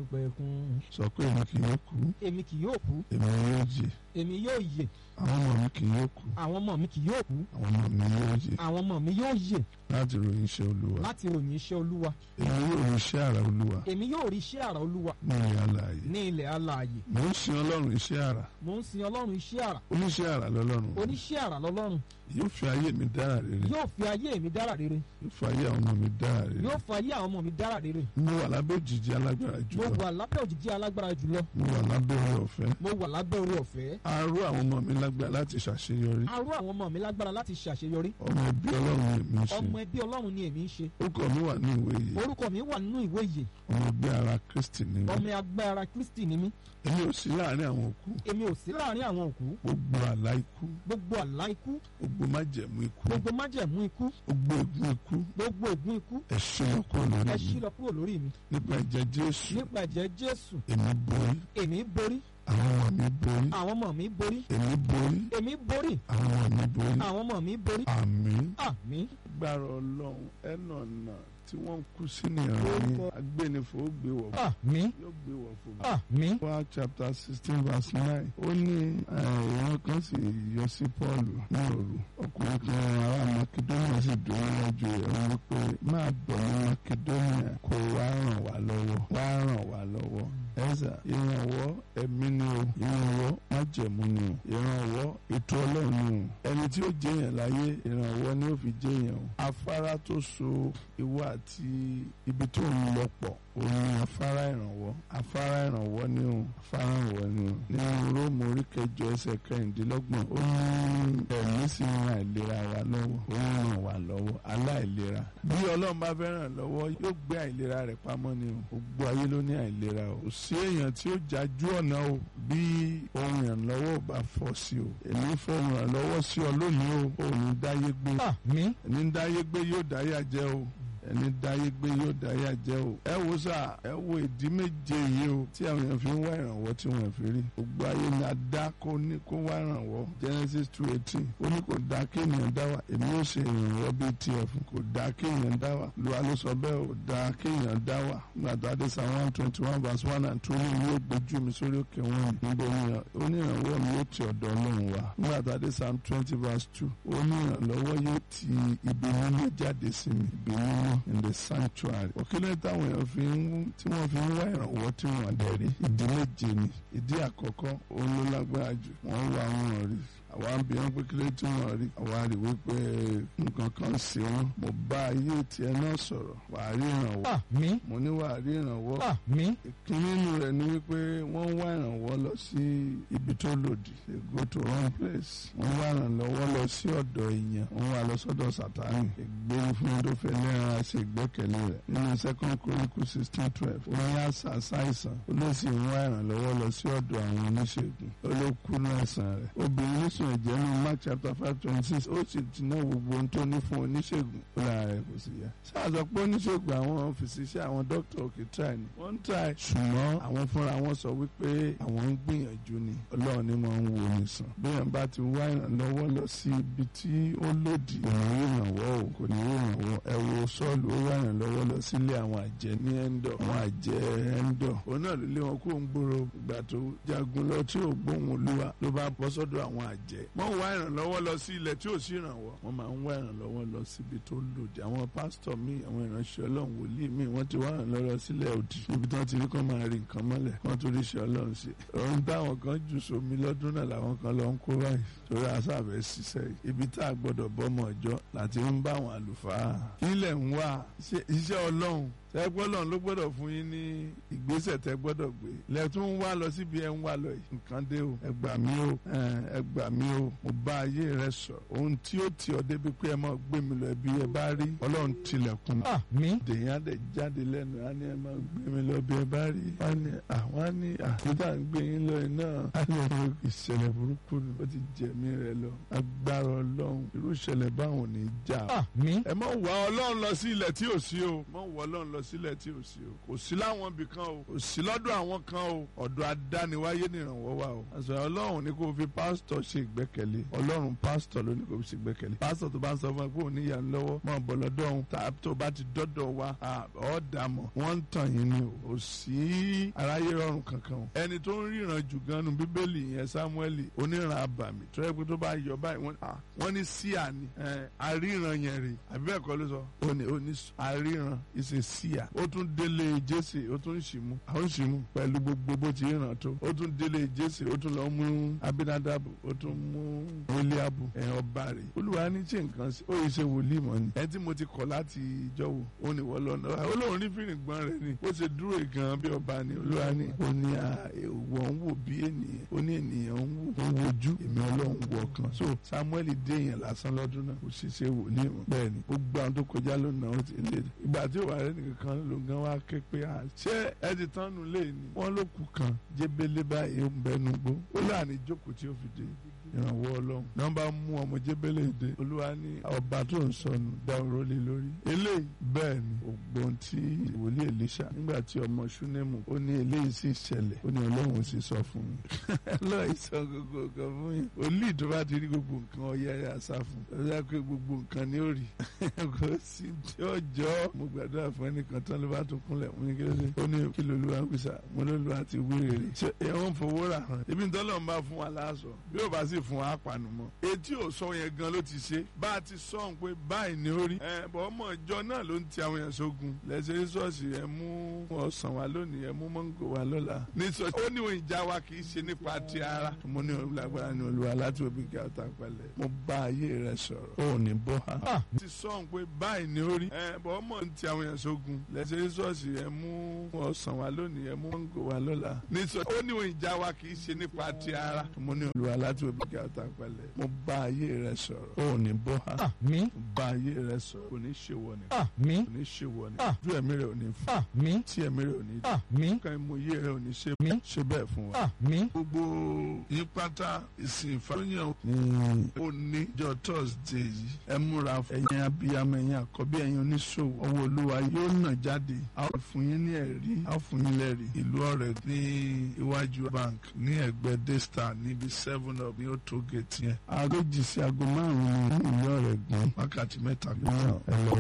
àìnípẹ̀kun sọ pé èmi kì yóò kú èmi kì yóò kú èmi yóò jẹ èmi yóò yè àwọn ọmọ mi kì yóò kú àwọn ọmọ mi kì yóò kú àwọn ọmọ mi yóò jẹ àwọn ọmọ mi yóò yè láti ròyìn iṣẹ́ olúwa láti ròyìn iṣẹ́ olúwa èmi yóò rí iṣẹ́ àrà olúwa èmi yóò rí iṣẹ́ àrà olúwa ní ilẹ̀ alààyè ní ilẹ̀ alààyè mò ń sin ọlọ́run iṣẹ́ àrà mò ń sin ọlọ́run iṣẹ́ àrà oníṣẹ́ àrà lọ́lọ́run oníṣẹ́ àrà lọ́lọ́run yóò fi ayé mi dára rere yóò fi ayé mi dára rere yóò fi ayé àwọn ọmọ mi dára rere yóò fi ayé àwọn ọmọ mi dára rere mo wà lábẹ́ òjìji alágbára mo jùlọ wà lábẹ́ òjìji alágbára jùlọ mo wà lábẹ́ oore ọ̀fẹ́ mo wà lábẹ́ orí ọ̀fẹ́ arú àwọn ọmọ mi lágbára láti ṣàṣeyọrí arú àwọn ọmọ mi lágbára láti ṣàṣeyọrí ọmọ ẹbí ọlọ́run ni èmi ń ṣe ọmọ ẹbí ọlọ́run ni èmi ń ṣe orúkọ mi wà ní ìwé yìí orúkọ mi wà nínú ìwé ìyè ọmọ ẹgbẹ́ ara kristi ni mí ọmọ agbára kristi ni mí èmi ò sí láàrin àwọn òkú èmi ò sí láàrin àwọn òkú gbogbo àlá ikú gbogbo àlá ikú gbogbo májẹ̀mú ikú gbogbo májẹ̀mú ikú gbogbo ègún ikú gbogbo ègún ikú ẹ ṣí lọ kúrò lórí ẹ ṣí mi lọ kúrò lórí mi nípa ẹ̀jẹ̀ jésù nípa ẹ̀jẹ̀ jésù èmi borí èmi borí àwọn ọmọ mi borí àwọn ọmọ mi borí èmi borí èmi borí àwọn ọmọ mi borí àwọn ọmọ mi borí àmín àmín gbàrọ̀ ọlọ́run ẹnà náà tí wọ́n ń kú sí ní ọ̀rọ̀ yín agbẹnifò ó gbé wọ̀ fún àmín yóò gbé wọ̀ fún mi. àmín wá chapter sixteen verse nine ó ní ìran kan sì yọ sí paul ní òru ọkùnrin kan ará makedonia sì dúró níwájú rẹ̀ wọ́n wí pé máa bọ̀ ní makedonia kó wá ràn wá lọ́wọ́ wá ràn wá lọ́wọ́ ẹ̀sà ìrànwọ́ ẹ̀mí ni o ìrànwọ́ májẹ̀mú ni o ìrànwọ́ ètò ọlọ́run ni o ẹni tí ó jẹyàn láyé ìrànwọ́ ni ó fi jẹyàn o afárá tó so ìwọ àti ibi tó ń lọ pọ̀ òun ni afárá ìrànwọ́ afárá ìrànwọ́ ni o afárá ìrànwọ́ ni o nínú róòmù orí kẹjọ ẹsẹ̀ kẹrìndínlọ́gbọ̀n ó ní ẹ̀mí sì ń ran àìlera wa lọ́wọ́ ó ń ràn wá lọ́wọ́ aláìlera bí ọlọ́run bá fẹ́ ràn lọ́wọ́ yóò gbé àìlera rẹ̀ pamọ́ ni o gbogbo ayé ló ní àìlera o kò sí èèyàn tí ó jájú ọ̀nà o bí ohun ìrànlọ́wọ́ ò bá fọ́ sí o èmi fọ́ ohun ìrànlọ́wọ́ sí ọ lónìí o òun dáyé gbé àmín ẹni dáyé gbé yóò dáyà jẹ o ẹni dáyé gbé yóò dáyà jẹ o ẹ wo sá ẹ wo ìdí méje yìí o tí àwọn èèyàn fi ń wá ìrànwọ́ tí wọ́n fi rí gbogbo ayé ni a dá kó ní kó wá ìrànwọ́ Genesis two eighteen ó ní kò dá kí ènìyàn dá wà èmi ó ṣe ìrànwọ́ bíi tiẹ̀ fún kò dá kí èèyàn dá wà lùwà ló sọ bẹ́ẹ̀ ò dá kí èèyàn dá wà nígbà tó adé psalm one twenty one verse one and two ní yóò gbójú mi sórí òkè wọn níbo ni onírànwọ́ mi yóò ti ọ̀dọ̀ ọlọ́run wá nígbà tó adé psalm twenty verse two onírànlọ́wọ́ yóò ti ibi mímọ́ jáde sí mi ibi mímọ́ in the sanctuary òkèlè táwọn èèyàn fi ń tí wọ́n fi ń wá ìrànwọ́ tí wọ́n dẹ̀ rí ìdí méje ni ìdí àkọ́kọ́ òun ló lágbára jù wọ́n wá wọn rí àwa ń bí wọn pé kílé tí wọn rí àwa rí wípé nǹkan kan sí wọn mo bá ayé tiẹ̀ náà sọ̀rọ̀ wàá rí ìrànwọ́ àmín mo ní wàá rí ìrànwọ́ àmín ìkíní inú rẹ̀ ni wípé wọ́n wá ìrànwọ́ lọ sí ibi tó lòdì they go to wrong place wọ́n wá ìrànlọ́wọ́ lọ sí ọ̀dọ̀ èèyàn wọ́n wá lọ sọ́dọ̀ sátánì ègbé fún ẹni tó fẹ́ lẹ́ran àti ìgbẹ́kẹ̀lé rẹ̀ nínú second chronicle sixteen twelve wọ́n yá ṣàṣàìsàn ó lè sì wá ìrànlọ́wọ́ lọ sí ọ̀dọ̀ àwọn oníṣègùn ó ló kú náà ẹ̀sán rẹ̀ obìnrin oníṣègùn ẹ̀jẹ̀ ní mark chapter five twenty six ó sì ti ná gbogbo ohun tó ní fún oníṣègùn ó lára rẹ̀ kò sì yá sáà sọ pé oníṣègùn àwọn fìsíṣẹ́ àwọn dókítà òkè try ni wọ́n ń try ṣùgbọ́n àwọn fúnra wọn sọ wípé àwọn ń gbìyànjú ni ọlọ́run ni máa ń wo nìsàn bẹ́ẹ̀ bá ti wá ìrànlọ́wọ́ lọ sí ibi tí ó lòdì kò ní ìrànwọ́ o kò ní ìrànwọ́ ẹ wo sọ́ọ̀lù ó wá ìrànlọ́wọ́ lọ sílé àwọn àjẹ́ ní ẹ́ńdọ̀ àwọn àjẹ́ ẹ́ńdọ̀ òun náà ló lé wọn kó ń gbòòrò ìgbà tó jagun lọ tí ò gbóhùn olúwa ló bá bọ́ sọ́dọ̀ àwọn àjẹ́ wọ́n wá ìrànlọ́wọ́ lọ sí ilẹ̀ tí ò sí ìrànwọ́ wọ́n máa ń wá ìrànlọ́wọ́ lọ síbi tó lòdì àwọn pásítọ̀ míì àwọn ìránṣẹ́ ọlọ́run wòlíì míì wọ́n ti wá ìrànlọ́wọ́ lọ sílẹ̀ òdì níbi tí wọ́n ti rí kọ́ máa rí nǹkan mọ́lẹ̀ wọ́n tó rí iṣẹ́ ọlọ́run ṣe ohun táwọn kan jù sómi lọ́dún náà làwọn kan lọ ń kó báyìí torí àṣàbẹ̀ ṣiṣẹ́ yìí ibi tá a gbọ́dọ̀ bọ́mọ ọjọ́ láti ń bá àwọn àlùfáà ilẹ̀ ń wá iṣẹ́ ọlọ́run tẹ́gbọ́n lọ́n ló gbọ́dọ̀ fún yín ní ìgbésẹ̀ tẹ́ gbọ́dọ̀ gbé lẹ́tún ń wá lọ síbi ẹ̀ ń wá lọ yìí nǹkan dé o ẹ gbà mí o ẹ gbà mí o mo bá ayé rẹ sọ ohun tí ó ti ọ débi pé ẹ máa gbé mi lọ ẹbí ẹ bá rí ọlọ́run tilẹ̀kùn àmín dèyìn á dẹ̀ jáde lẹ́nu á ní ẹ máa gbé mi lọ bí ẹ bá rí wọ́n ní àwọn á ní àtúntà ń gbé yín lọ iná á ní ọ̀rọ̀ ìṣẹ̀lẹ̀ burúkú ni ó ti jẹ̀mí rẹ lọ agbára ọlọ́run irú ìṣẹ̀lẹ̀ báwọn ò ní já àmín ẹ má wá ọlọ́run lọ sí ilẹ̀ tí ò sí o má wá ọlọ́run lọ ìkọ̀sílẹ̀ tí ò sí o kò sí láwọn ibì kan o kò sí lọ́dọ̀ àwọn kan o ọ̀dọ̀ adániwáyé ni ìrànwọ́ wà o àṣà ọlọ́run ní kò fi pásítọ̀ ṣe ìgbẹ́kẹ̀lé ọlọ́run pásítọ̀ ló ní kò fi ṣe ìgbẹ́kẹ̀lé pásítọ̀ tó bá ń sọ fún ẹ pé òun ní ìyanu lọ́wọ́ máa bọ̀ lọ́dọ̀ òun tá tó bá ti dọ́dọ̀ wa ọ̀ dàmọ̀ wọ́n ń tàn yín ni o kò sí aráyé rọrùn kankan o ẹni tó ń ríran jù gan nu bíbélì yẹn Sámúẹ́lì oníran abàmì tó yẹ pé tó bá yọ báyìí wọ́n ní síà ni àríran yẹn rè àbí bẹ́ẹ̀ kọ́ ló sọ ó ní ó ní àríran ìṣe síà ó tún délé Jésè ó tún ṣìmú àwọn ṣìmú pẹ̀lú gbogbo bó ti ràn tó ó tún délé Jésè ó tún lọ mú Abinadabu ó tún mú Eliabu ẹ̀yàn ọba rẹ̀ olúwa ní ṣe nǹkan sí ó yìí ṣe wòlíì mọ́ ni ẹni tí mo ti kọ̀ láti ìjọ wo ó ní wọ́n lọ́nà olóhùn rí fìrìn gbọ́n rẹ̀ ni ó ṣe dúró gan bí ọba ni olúwa ní ó ní ìwọ̀ ń wò bí ènìyàn ó ní ènìyàn ń wò ń wojú èmi ọlọ́run wọ̀ kan so Samuel dé èèyàn lásán lọ́dún náà kò sì ṣe wòlíì mọ́ bẹ́ẹ̀ ni gbogbo àwọn tó kọjá lónà ó ti lé ìgbà tí òwà rẹ̀ nìkan kan ló gan wá ké pé à ṣé ẹ ti tán nu lé ní wọ́n ló kù kan jébélé báyìí ó ń bẹnu gbó ó láàrin jókòó tí ó fi dé ìrànwọ́ ọlọ́run náà bá mú ọmọ jébélé dé olúwa ní ọba tó ń sọnù dá oró lé lórí eléyìí bẹ́ẹ̀ ni ògbón tí ìwòlíì Èlíṣà nígbà tí ọmọ ṣúnẹ́mù ó ní eléyìí sì ṣẹlẹ̀ ó ní ọlọ́run sì sọ fún mi lọ́ọ̀ sọ gbogbo nǹkan fún yín olú tó bá ti rí gbogbo nǹkan ọyẹ rẹ̀ àṣà fún ó yẹ pé gbogbo nǹkan ni ó rí kò sí tí ó jọ mo gbàdúrà fún ẹnìkan tán ló bá tún kúnlẹ̀ mú ní kí ló dé ó ní kí lolúwa ń pèsè mo lolúwa ti wí rere ṣé ẹ̀wọ̀n fowó rà hàn ibi tọ́lọ̀ ń bá fún wa láàṣọ bí ó bá sì fún wa pàánù mọ́ etí ò sọ yẹn gan ló ti ṣe bá a ti sọ pé báyìí ni ó rí ẹ bọ́ ọmọ ìjọ náà ló ń ti àwọn èèyàn sógun lẹ́sẹ̀ ṣọ́ọ̀ṣì ẹ mú ọ̀sán wa lónìí ẹ mú mọ́ngò wa lọ́la ní sọ ó ní òun ìjà wa kì í ṣe nípa ti ara mo ní olùlágbára ní olúwa láti òbí kí a ta pẹ̀lẹ́ mo bá ayé rẹ sọ̀rọ̀ ó ní bọ́ ha ti sọ pé báyìí ni ó rí ẹ bọ́ ọmọ ń ti àwọn èèyàn sógun lẹ́sẹ̀ ṣọ́ọ̀ṣì ẹ mú ọ̀sán wa lónìí ẹ mú mọ́ngò wa lọ́la ní sọ ó ní òun ìjà wa kì í ṣe nípa ti ara mo ní olúwa láti òbí kí a ta pẹ̀lẹ́ mo bá ayé rẹ sọ̀rọ̀ ó ní bọ́ ha àmín bá ayé rẹ sọ̀rọ̀ kò ní ṣe wọ ni àmín kò ní ṣe wọ ni Ah. ojú ẹ̀mí rẹ ò ní fún àmín tí ẹ̀mí rẹ ò ní dùn àmín kan ìmòye rẹ ò ní ṣe Àmín. ṣe bẹ́ẹ̀ fún wa. àmín. gbogbo yín pátá ìsìn ìfàyàn ní oníjọ thursday yìí ẹ múra ẹ̀yin abiyamọ ẹ̀yin àkọ́bí ẹ̀yin oníṣòwò ọwọ́ olúwa yóò nà jáde a ó fún yín ní ẹ̀rí a ó fún yín lẹ́rìí ìlú ọ̀rẹ́ ní iwájú bank ní ẹ̀gbẹ́ daystar níbi seven up ní ó tó gate yẹn aago jì sí aago márùn-ún ní ìlú ọ̀rẹ́ gbọ́n wákàtí mẹ́ta gbọ́n ẹ lọ